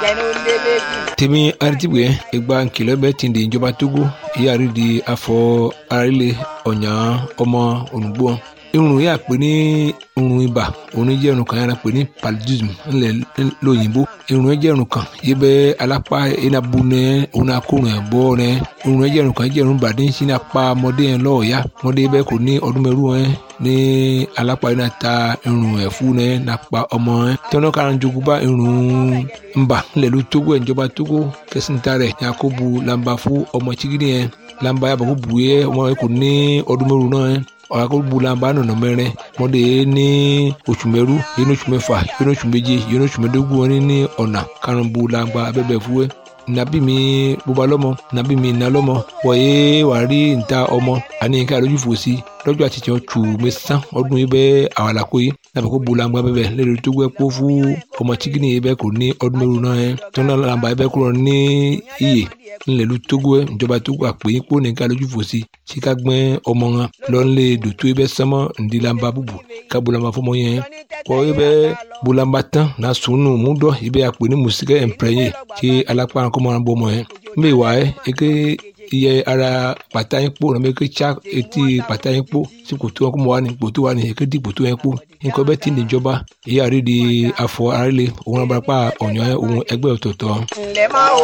tèmi aritibue egba nkìlọ̀ bẹ́ẹ̀ ti di ìjọba togo ìyáàrí di afọ arílẹ̀ ọ̀nyà ọmọ olùgbò irun yà pé ní irun ibà òun jẹ́ irun kan yàrá pé ní paludism ńlẹ̀ lóyìnbó irun yẹn jẹ́ irun kan yìí bẹ́ alápá enabu nẹ òun akórun ẹ̀ bọ́ nẹ irun yẹn jẹ́ irun kan jẹ́ irun bàdé ń sin apá ọmọdé yẹn lọ́ọ̀ọ́yá ọmọdé bẹ́ẹ̀ kò ní ọdún mẹ́rù yẹn ní alápá yẹn náà ta irun ẹ̀ fún nẹ nàpa ọmọ yẹn tọ́nà kára jogun bá irun ńbà ńlẹ̀ ló tógó ẹ̀ ìjọba tógó kẹsìntà rẹ̀ yakubu lamba fún ọmọ chigidi yẹn lamba yàbọ̀ kó bu yẹ ọmọ yẹn kò ní ọdún mẹ́rù náà yẹn ọ̀làkọ̀gbùlànbà nọ̀nà mẹ́rin mọ́dé ní oṣù mẹ́rú yìí ní oṣù mẹ́fà yìí ní oṣù méje yìí ní oṣù mẹ́dógún wọn ní ọ̀nà karùnbùlànbà abẹ́bẹ̀ fúwẹ́ nàbí mi bóba lọ́mọ nàbí mi nà lọ́mọ wọ̀nyé wà rí níta ọmọ àní nǹkan àlójú fò sí lọ́jọ́ àti tiẹ̀ tù mẹ́sàn ọdún yìí bẹ́ẹ̀ àwàlàkó yìí nàbẹ̀ kó bulangba bẹ́ẹ̀ lẹ́rìí tó gbẹ́ kó fún ọmọ chikini yìí bẹ́ẹ̀ kò ní ọdún mẹ́rù náà yẹn tó náà làǹbà yìí bẹ́ẹ̀ kúrò ní iyè ńlẹ̀lú togo ẹ̀ ìjọba togo àpè yín kó nìkan lójú fò sí sika gbẹ́ ọmọ wọn lọ́nlé dòtó yìí bẹ́ẹ̀ sánmọ́ ńdílàmbà bùbù ká bulangba fọmọ yẹn kọ́ yìí bẹ́ẹ̀ bulangba tán náà sùnù múdọ̀ yìí bẹ́ẹ̀ àpè ní mùsíkẹ́ ẹ̀ǹpẹ̀rẹ̀yẹ kí alápá kọ́mọ́ wọn bọ́ ọmọ yẹn mbẹ wà ẹ́ eke iye ara pàtà yín kpó nàbẹ eke tsa etí pàtà yín kpó sí kòtò wọn kó mọ wà ní kòtò wà ní eke di kòtò yẹn kpó nǹkan bẹ́ẹ̀ ti ní ìjọba ìyá rí di afọ arílẹ̀ òun abarapá ọ̀nyọ́ òun ẹgbẹ́ ọ̀tọ̀ọ̀tọ̀.